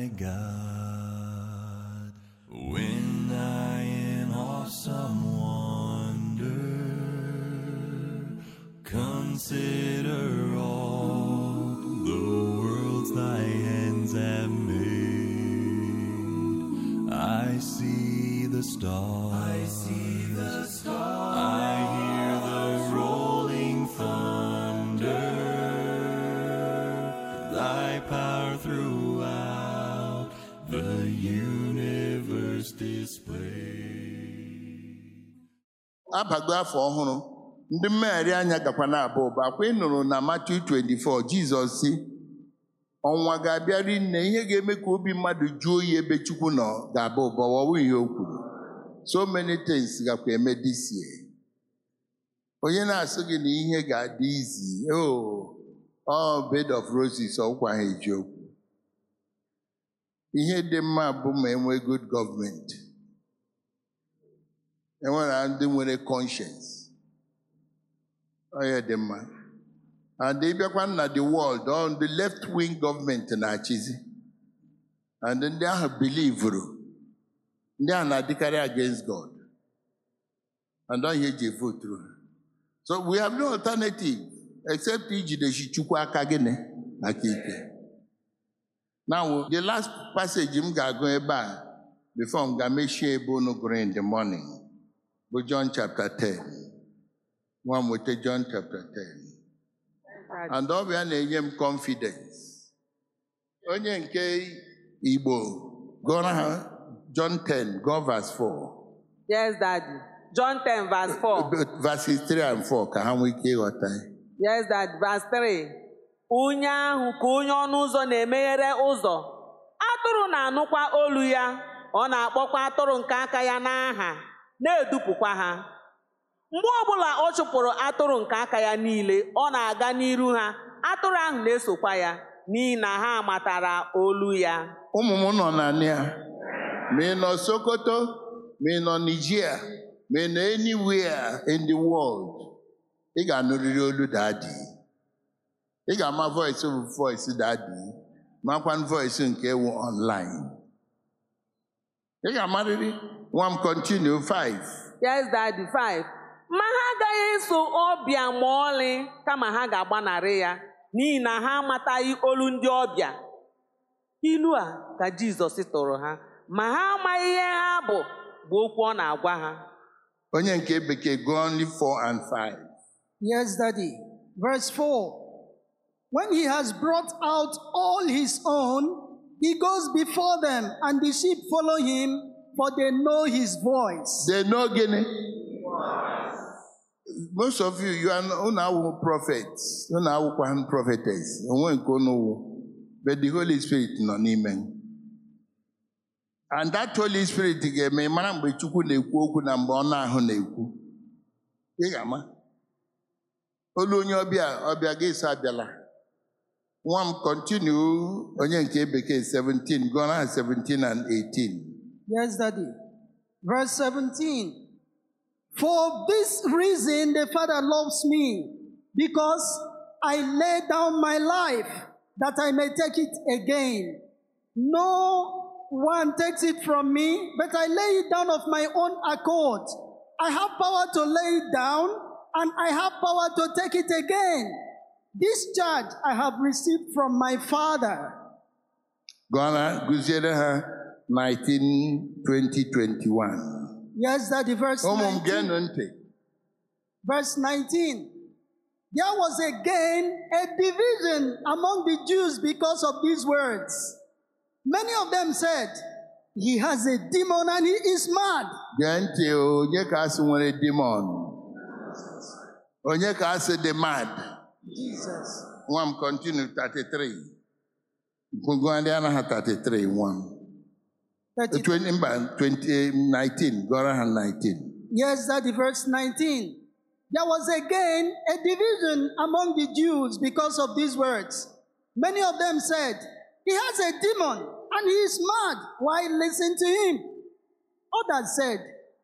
my God. When I in awesome wonder consider all the worlds thy hands have made, I see the stars. I see the stars. I hear the rolling thunder. Thy power throughout the universe displayed. abago afọ ọhụrụ ndị mmegharị anya gakwa na-aba ụba akwa ị nụrụ na Matthew 24 Jizọs si ọnwa ga-abịa nne ihe ga-eme ka obi mmadụ juo oyi ebe Chukwu nọ ga-aba ụba ọwụ ihe o kwuru so many things gakwa eme this year onye na-asụ gị na ihe ga-adị izi oh ọ bed of roses ọkwa ha eji okwu ihe dị mma bụ ma enwee good gọọmenti enwere ndị nwere conscience onye dị mma and ịbịakwa na the world ọ ndị left wing gọọmenti na-achịzi and ndị ahụ bilivuru ndị ahụ na-adịkarị against God and ọ ihe eji voturu ha so we have no alternative except ijidechi chukwu aka gịnị aka ike now the last passage m ga-agụ ebe a before m ga-mechie ebe unu gụrụ in the morning bụ John chapter 10 nwa m weta John chapter 10 and ọ bịa na-enye m confidence onye nke Igbo gụọrọ ha John 10 go verse 4 Yes, Daddy. John 10, verse 4. verses 3 and 4 ka ha nwee ike ịghọta ya. Yes, Daddy. Verse 3. Onye ahụ ka onye ọnụ ụzọ na-emeghere ụzọ. Atụrụ na-anụkwa olu ya. Ọ na-akpọkwa atụrụ nke aka ya n'aha, na-edupụkwa ha. Mgbe ọbụla ọ chụpụrụ atụrụ nke aka ya niile, ọ na-aga n'iru ha. Atụrụ ahụ na-esokwa ya, n'ihi na ha matara olu ya. ụmụ m nọ na ya ma ị nọ Sokoto ma ị nọ Nigeria ma ị nọ anywhere in the world ị ga-anụrịrị olu dadi ị ga-ama voice bụ voice dadi makwa voice nke ewu online ị ga-amarịrị nwa m continue 5 Yes, Daddy. 5. Ma ha agaghị eso ọbịa ma ọlị kama ha ga-agbanarị ya n'ihi na ha amataghị olu ndị ọbịa. Ilu a ka Jizọs tụrụ ha ma ha amaghị ihe ha bụ bụ okwu ọ na-agwa ha. onye nke bekee go only 4 and 5 Yes, Daddy. Verse 4 When he has brought out all his own, he goes before them, and the sheep follow him, for they know his voice. they know gịnị most of you you are unu awụ prophets unu awụkwa prophetess onwe nke unu wụ but the holy spirit nọ n'ime and that holy spirit ga-eme ị mara mgbe chukwu na-ekwu okwu na mgbe ọ na-ahụ na-ekwu ị ga-ama olu onye ọbịa ọbịa ga-eso abịala nwa m continue onye nke bekee 17 gụọ na 17 and 18 Yes, Daddy. Verse 17 For this reason the Father loves me, because I lay down my life that I may take it again. No one takes it from me, but I lay it down of my own accord. I have power to lay it down, and I have power to take it again. This charge I have received from my Father. gụọ na gụziere ha 19 20 21 Yes, Daddy, verse ụmụ m 19. geenụ ntị Verse 19. There was again a division among the Jews because of these words. Many of them said, He has a demon and he is mad. gee ntị o, onye ka asị nwere demon onye ka asị dị mad Jesus. nwa m continue 33 gụgụadịa ha 33 nwa m 30 20 mba 20 19 gụọrọ ha 19 Yes, that verse 19. There was again a division among the Jews because of these words. Many of them said, He has a demon and he is mad. Why listen to him? Others said,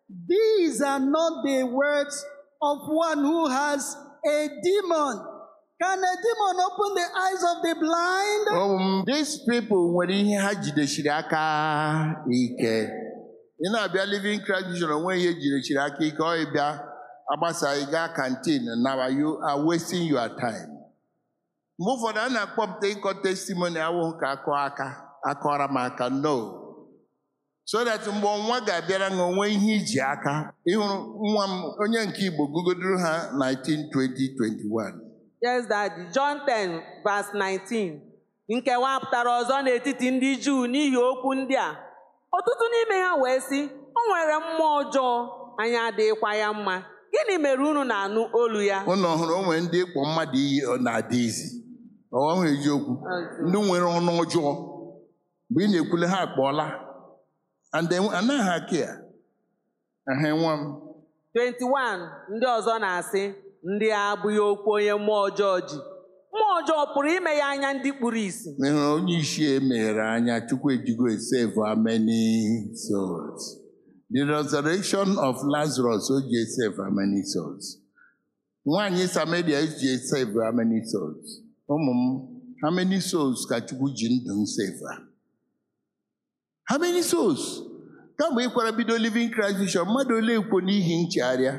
These are not the words of one who has a demon. Can a demon open the eyes of the blind? Um, these people nwere ihe ha jidechiri aka ike ị na-abịa living Christ Vision onwe ihe jidechiri aka ike ọ ịbịa agbasa ị gaa kantin na you are wasting your time mgbe ụfọdụ a na-akpọpụta ịkọ testimony awụghị ka akọ aka akọrọ m aka no so that mgbe ọnwa ga-abịara na onwe ihe iji aka ịhụrụ nwa m onye nke Igbo gugodoro ha 19 20 21 Yes, Daddy. John 10, verse 19. Nkewa pụtara ọzọ n'etiti ndị Juu n'ihi okwu ndị a. Ọtụtụ n'ime ha wee sị, o nwere mmụọ ọjọọ, anyị adịghịkwa ya mma. Gịnị mere unu na-anụ olu ya? ụnụ hụrụ onwe ndị ịkpọ mmadụ iyi ọ na-adị izi ọhụ eziokwu ndị nwere ọnụ ọjọọ mgbe ị na-ekwule ha akpọọla and then anaghị aka ya aha nwa m 21. Ndị ọzọ na-asị, ndị a abụghị okwu onye mmụọ ọjọọ ji. Mmụọ ọjọọ pụrụ ime ya anya ndị kpuru ìsì. ị hụrụ onye isi emeghere anya chukwu ejigo save how many souls the resurrection of Lazarus o ji save how many souls nwaanyị Samaria ji save how many souls ụmụ m how many souls ka chukwu ji ndụ m save ha? how many souls kamgbe ị kwara bido living Christ Vision mmadụ ole ekwo n'ihi nchegharịa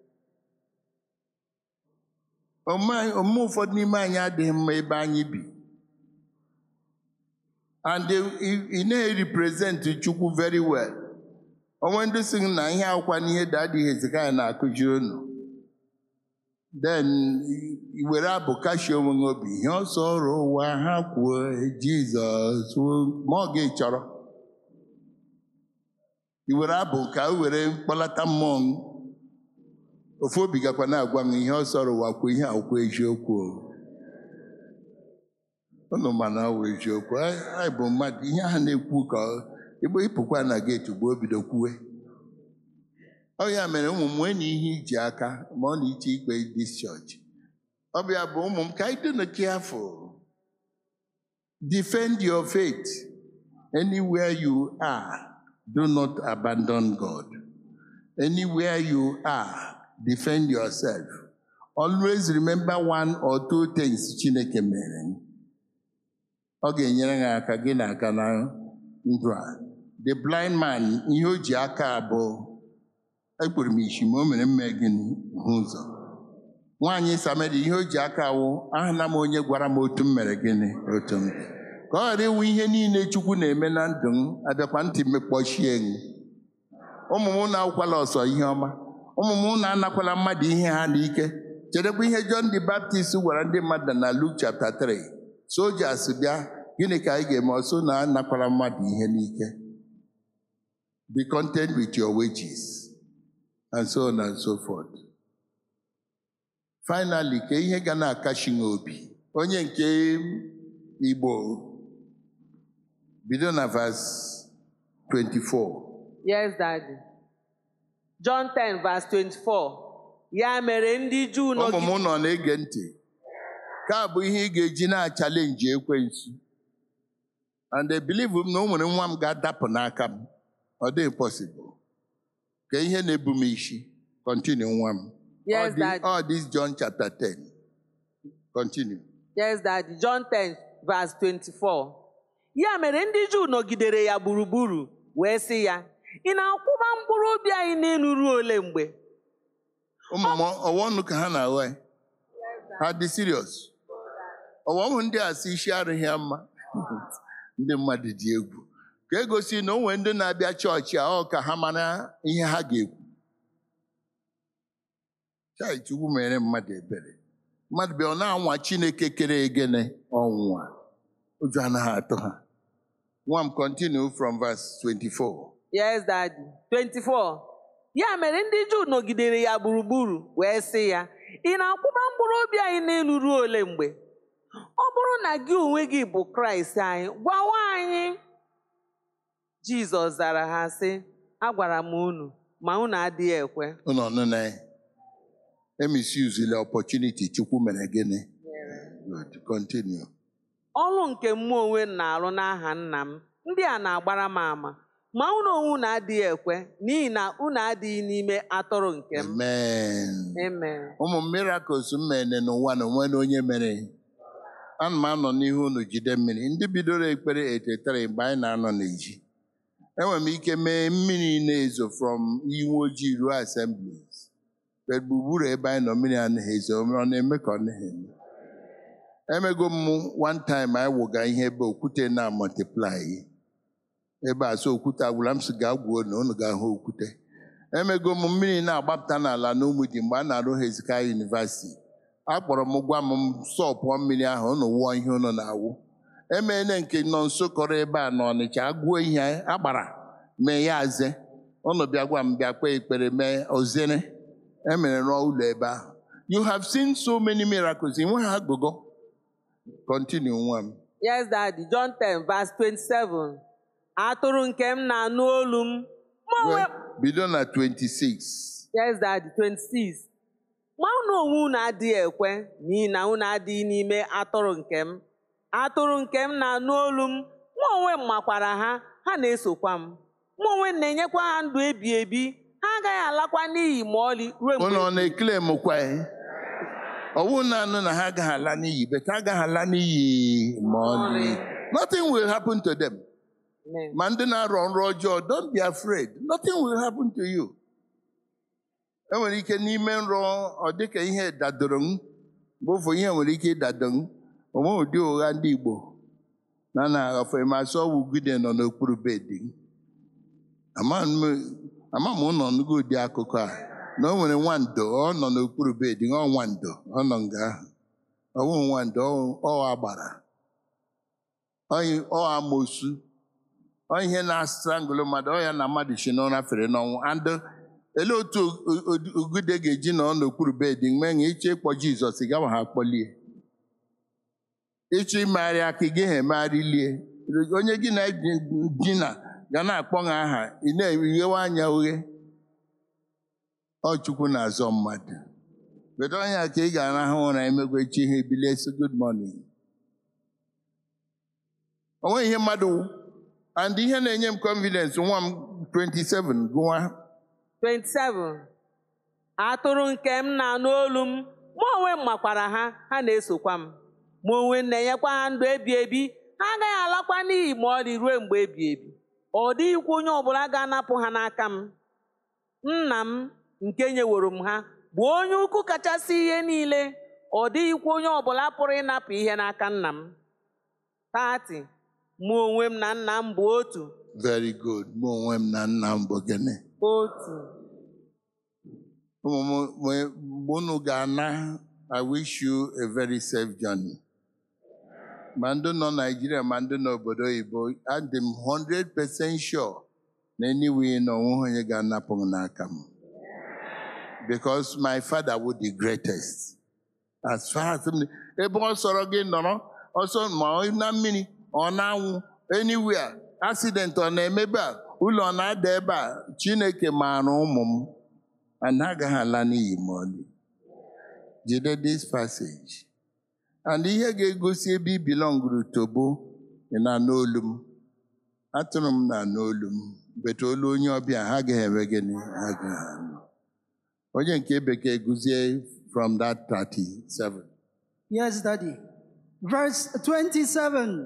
Ome ome ụfọdụ n'ime anyị adịghị mma ebe anyị bi and ị na-represent Chukwu very well onwe ndị sị na ihe akwụkwa n'ihe dadi Hezekaya na-akụziri unu then i were abụ kashie onwe gị obi ihe ọsọ ọrụ ụwa ha kwuo Jizọs ma ọ gị chọrọ i were abụ ka o were mkpọlata mmụọ m ofu obi gakwa na-agwa m ihe ọ sọrọ ụwa kwuo ihe akwụkwọ eziokwu o. unu mana ọ bụ eziokwu anyị anyị bụ mmadụ ihe ha na-ekwu ka ọ- igbe ịpụkwa na geeti ugbo obido kwuwe ọ ya mere ụmụ m nwee na ihe iji aka ma ọ na iche ikpe dis church ọ bịa bụ ụmụ m ka anyị dị na careful defend your faith anywhere you are do not abandon God anywhere you are defend yourself always remember one or two things Chineke mere ọ ga-enyere gị aka gị na aka na ndụ a the blind man ihe o ji aka abụ ekpere m isi ma o mere mme gịnị hụ ụzọ nwaanyị Samaria ihe o ji aka awụ ahụla m onye gwara m otu m mere gịnị otu m dị." ka ọ ghara ịwụ ihe niile Chukwu na-eme na ndụ m abịakwa ntị mekpọchie m ụmụ m na-akwụkwala ọsọ ihe ọma ụmụ m na-anakwala mmadụ ihe ha n'ike chedekwa ihe John the Baptist gwara ndị mmadụ na Luke chapter 3 sojas bịa gịnị ka anyị ga-eme ọsọ na anakwala mmadụ ihe n'ike be content with your wages and so on and so forth finally ka ihe ga na-akachi gị obi onye nke Igbo bido na verse 24 Yes, Daddy. John 10, verse 24. Ya mere ndị Juu ụmụ nọgide m nọ na-ege ntị ka a bụ ihe ị ga-eji na-achalenji ekwensu and I believe m na o nwere nwa m ga-adapụ n'aka m ọ dịghị possible ka ihe na-ebu m isi continue nwa m Yes, All this- Daddy. all this John chapter 10 continue Yes, Daddy. John 10, verse 24. Ya mere ndị Juu nọgidere ya gburugburu wee sị ya, ị na-akwụba mkpụrụ obi anyị n'elu ruo ole mgbe? ụmụ m ọwa ọnụ ka ha na-aghọ ya ha dị serious ọwa ụmụ ndị a si isi arụghị ya mma ndị mmadụ dị egwu ka egosi na o nwere ndị na-abịa chọọchị a ọ ka ha mara ihe ha ga-ekwu chai chukwu mere mmadụ ebere mmadụ bịa ọ na-anwa chineke kere egene ọnwụnwa ụjọ anaghị atụ ha nwa m continue from verse 24 Yes, Daddy. 24. Ya mere ndị Juu nọgidere ya gburugburu wee sị ya, ị na-akwụba mkpụrụ obi anyị n'elu ruo ole mgbe? Ọ bụrụ na gị onwe gị bụ Kraịst anyị, gwawa anyị. Jizọs zara ha sị, agwara m unu, ma unu adịghị ekwe. ụnọ nụ na ya emisuzila opportunity chukwu mere gịnị Good. continue Ọrụ nke mmụọ onwe m na-arụ n'aha nna m, ndị a na-agbara m ama. ma unu onwe unu adịghị ekwe n'ihi na unu adịghị n'ime atụrụ nke m amen amen ụmụ miracles m mere n'ụwa na onwe na onye mere ana m anọ n'ihu unu jide mmiri ndị bidoro ekpere etetara mgbe anyị na-anọ n'eji enwere m ike mee mmiri na-ezo from iwe ojii ruo assemblies but gburugburu ebe anyị nọ mmiri anaghị ezo ọ na-eme ka ọ naghị eme emego m one time anyị wụga ihe ebe okwute na multiply ebe a so okwute agwụla m si gaa gwuo na unu ga-ahụ okwute emego m mmiri na-agbapụta n'ala n'Ụmụdi mgbe a na-arụ Hezekiah University akpọrọ m gwa m sọpụọ mmiri ahụ unu wụọ ihe unu na-awụ emeela nke nọ nso kọrọ ebe a n'Ọnịcha agụọ ihe agbara mee ya aze unu bịa gwa m bịa kpee ekpere mee ozere emere rụọ ụlọ ebe ahụ you have seen so many miracles enweghị agụgọ continue nwa m yes daddy john 10 verse 27 atụrụ nke m na-anụ olu m ma onwe bido na 26 yes daddy 26 ma unu onwe unu adịghị ekwe n'ihi na unu adịghị n'ime atụrụ nke m atụrụ nke m na-anụ olu m mụ onwe m makwara ha ha na-esokwa m mụ onwe m na-enyekwa ha ndụ ebi ebi ha agaghị alakwa n'iyi ma ọlị ruo mgbe unu ọ na-ekele m kwa ọwụ na-anụ na ha agaghị ala n'iyi bet ha agaghị ala n'iyi ma ọlị nothing will happen to them Amen. ma ndị na-arọ nrọ ọjọọ don't be afraid nothing will happen to you enwere ike n'ime nrọ ọ dịka ihe dadoro m mgbe ụfọ ihe nwere ike ịdado m onwe ụdị ụgha ndị Igbo na na ọfemasị ọwụ gide nọ n'okpuru bedi m ama m ama m ụnọ nụgo ụdị akụkọ a na o nwere nwando ọ nọ n'okpuru bedi ọ nwando ọ nọ nga ahụ ọwụ nwando ọ- ọ agbara ọ- ọ amosu ọ ihe na-astrangụlụ mmadụ ọ ya na mmadụ si n'ụra fere n'ọnwụ and ele otu o- o- ogude ga-eji nọ n'okpuru bedi mgbe nye ịchọ ịkpọ Jizọs ị gawa ha akpọlie ịchọ imegharị aka ị gaghị emegharị lie onye gị na dina ga na-akpọ ha aha ị na-eghewe anya oghe ọ Chukwu na-azọ mmadụ bedo ọnya ka ị ga-arahụ ụra emegwe chi ihe ebilie so good morning o nweghị ihe mmadụ wụ. and ihe na-enye m confidence nwa m 27 gụwa 27 atụrụ nke m na-anụ olu m mụ onwe m makwara ha ha na-esokwa m mụ onwe m na-enyekwa ha ndụ ebi ebi ha agaghị alakwa n'iyi ma ọlị ruo mgbe ebi ebi ọ dịghịkwa onye ọbụla ga-anapụ ha n'aka m nna m nke nyeworo m ha bụ onye ukwu kachasị ihe niile ọ dịghịkwa onye ọbụla pụrụ ịnapụ ihe n'aka nna m 30 mụ onwe m na nna m bụ otu very good mụ onwe m na nna m bụ gịnị otu ụmụ m mgbe unu ga-ana I wish you a very safe journey. ma ndị nọ Naijiria ma ndị nọ obodo oyibo adị m 100% sure na anyway na onweghị onye ga-anapụ m n'aka m because my father was the greatest as far as m ebe ọ sọrọ gị nọrọ ọsọ ma ọ na mmiri ọ na-anwụ anywhere accident ọ na-emebe a ụlọ ọ na-ada ebe a Chineke maara ụmụ m and ha agaghị ala n'iyi ma ọlị jide this passage and ihe ga-egosi ebe i bilọnguru tobo ị na-anụ olu m atụrụ m na-anụ olu m bete olu onye ọbịa ha agaghị eme gịnị ha agaghị anụ onye nke bekee gụzie from that 37 Yes, Daddy. Verse 27.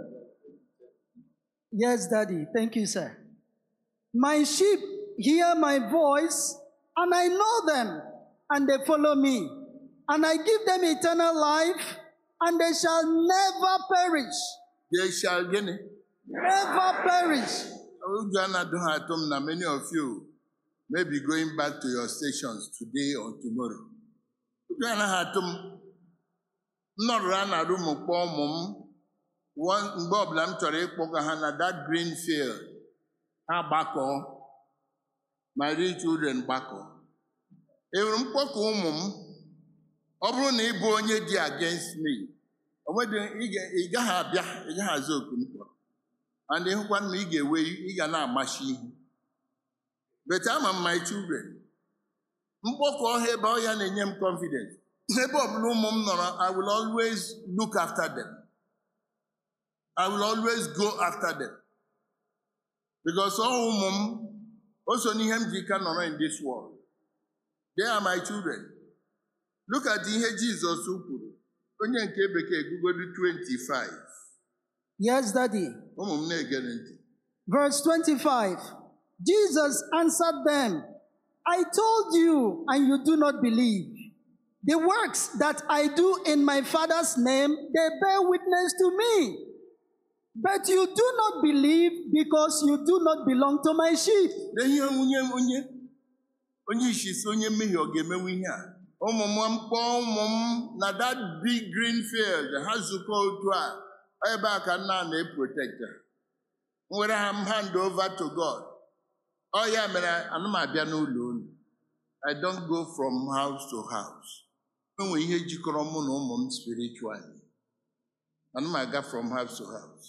Yes, Daddy. Thank you, sir. My sheep hear my voice, and I know them, and they follow me. And I give them eternal life, and they shall never perish. they shall gịnị Never perish. ụjọ anadụ ha atụ m na many of you may be going back to your stations today or tomorrow ụjọ anaghị atụ m m nọrụrụ a na rum kpọọ ụmụ m One- mgbe ọbụla m chọrọ ịkpọga ha na that green field ha gbakọọ my real children gbakọọ enwere mkpọkọ ụmụ m ọ bụrụ na ị bụ onye dị against me o nwedị ị ga- ị gaghị abịa ị gaghị aza oku m kpọrọ and ịhụkwa na ị ga-ewe ị ga na-amachi ihu but ama m my children mkpọkọ ọha ebe ọ ya na-enye m confidence ebe ọbụla ụmụ m nọrọ I will always look after them I will always go after them because ọ ụmụ m o so n'ihe m ji ka nọrọ in this world they are my children look at ihe jizọs kwuru onye nke bekee gụgodu 25 Yes, Daddy. ụmụ m na-egere ntị Verse 25 Jesus answered them, I told you, and you do not believe. The works that I do in my Father's name, they bear witness to me. But you do not believe because you do not belong to my sheep. Lee ihe onye onye onye isi si onye mmehie ọ ga-emenwu ihe a ụmụ m mkpọọ ụmụ m na that big green field ha zukọ otu a ebe a ka nna na-eprotect ha. M were ha m hand over to God ọ ya mere ana m abịa n'ụlọ unu I don't go from house to house enwe ihe jikọrọ mụ na ụmụ m spiritually ana m aga from house to house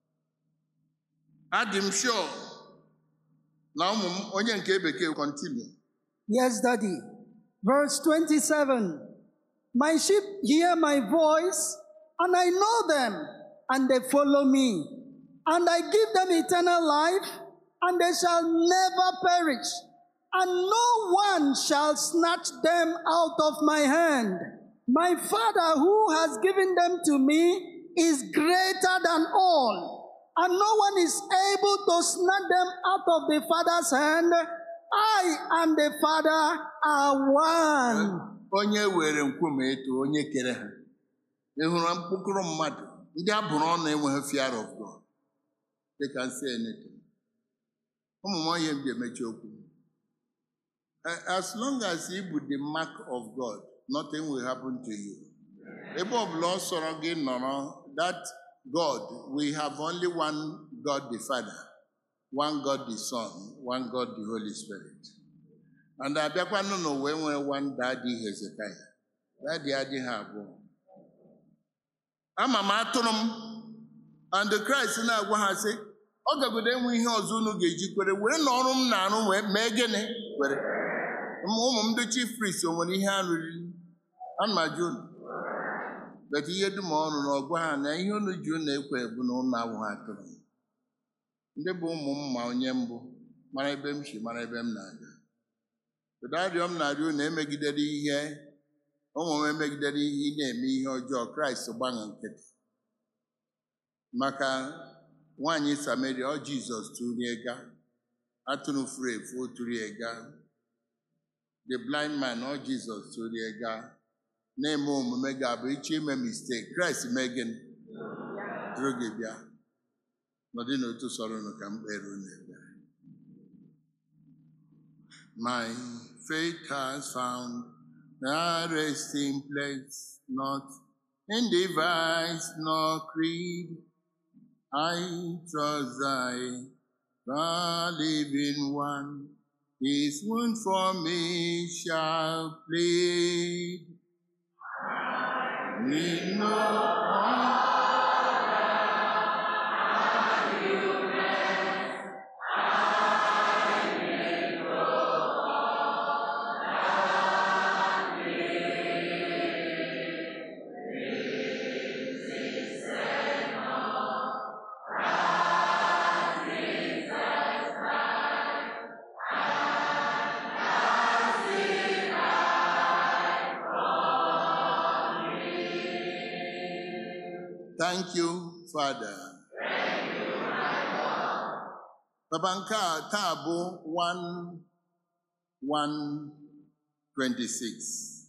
adị m sure na ụmụ m onye nke bekee continue Yes, Daddy. Verse 27 My sheep hear my voice, and I know them, and they follow me. And I give them eternal life, and they shall never perish, and no one shall snatch them out of my hand. My Father, who has given them to me, is greater than all, and no one is able to snatch them out of the Father's hand. I and the Father are one. onye were nkume eto onye kere ha ị hụrụ mkpụkụrụ mmadụ ndị a bụrụ ọnụ enweghị fear of God they can say anything ụmụ m onye m ji emechi okwu Eh, as long as ị bụ the mark of God nothing will happen to you ebe ọbụla ọ sọrọ gị nọrọ that God we have only one God the Father one God the Son one God the Holy Spirit and abịakwanụ n'ụwa enwere one daddy Hezekiah daddy adịghị abụọ ama m atụrụ m and Christ na-agwa ha sị ọ gagodo enwe ihe ọzọ unu ga-eji kwere were na ọrụ m na-arụ wee mee gịnị kwere ụmụ m ndị chief priest o nwere ihe arụrị ana m ajụ unu bet ihe dum ọrụ na ọgwa ha na ihe unu ji unu ekwe bụ na unu awụghị atụrụ m ndị bụ ụmụ m ma onye mbụ mara ebe m si mara ebe m na-aga kedu arịọ m na-arịọ unu emegidere ihe ụmụ m emegidere ihe ị na-eme ihe ọjọọ kraịst gbanwe nkịtị maka nwaanyị samaria ọ jizọs tụrie ga atụrụ furu efu o tụrie ga the blind man ọ jizọs tụrie ga na-eme omume ga-abụ ịchọ ime mistake kraịst mee gịnị tụrụ gị bịa nọdị n'otu sọrọ unu ka m kpere unu ekpere My faith has found a resting place, not in device nor creed. I trust thy the living one, his wound for me shall plead. Me no Thank you, Father. Papa nke a taa bụ 1 1 26.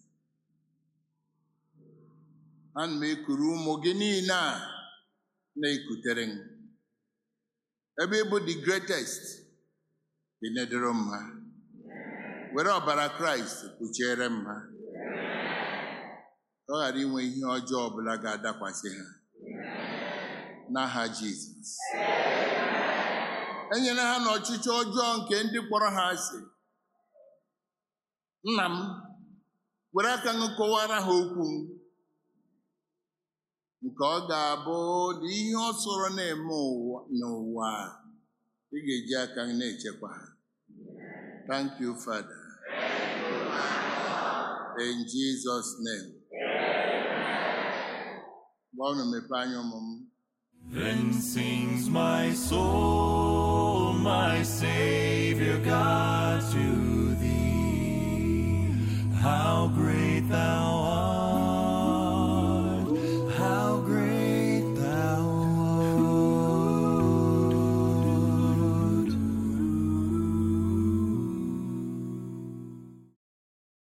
Ana m ekuru ụmụ gị niile a na-ekutere m. Ebe ị bụ the greatest, ị nedoro m ha. Were ọbara Kraịst kpuchiere m ha. Ka ọ ghara inwe ihe ọjọọ ọbụla ga-adakwasị ha. N'aha Jizọs. Enyere ha n'ọchịchị ọjọọ nke ndị kpọrọ ha asị. Nna m, were aka m kọwara ha okwu m. Nke ọ ga-abụ na ihe ọ sọrọ na-eme ụwa n'ụwa a, ị ga-eji aka gị na-echekwa ha. Thank you, Father. In Jesus' name. Gwa unu mepee anya ụmụ m. Then sings my soul, my Savior God, to thee. How great thou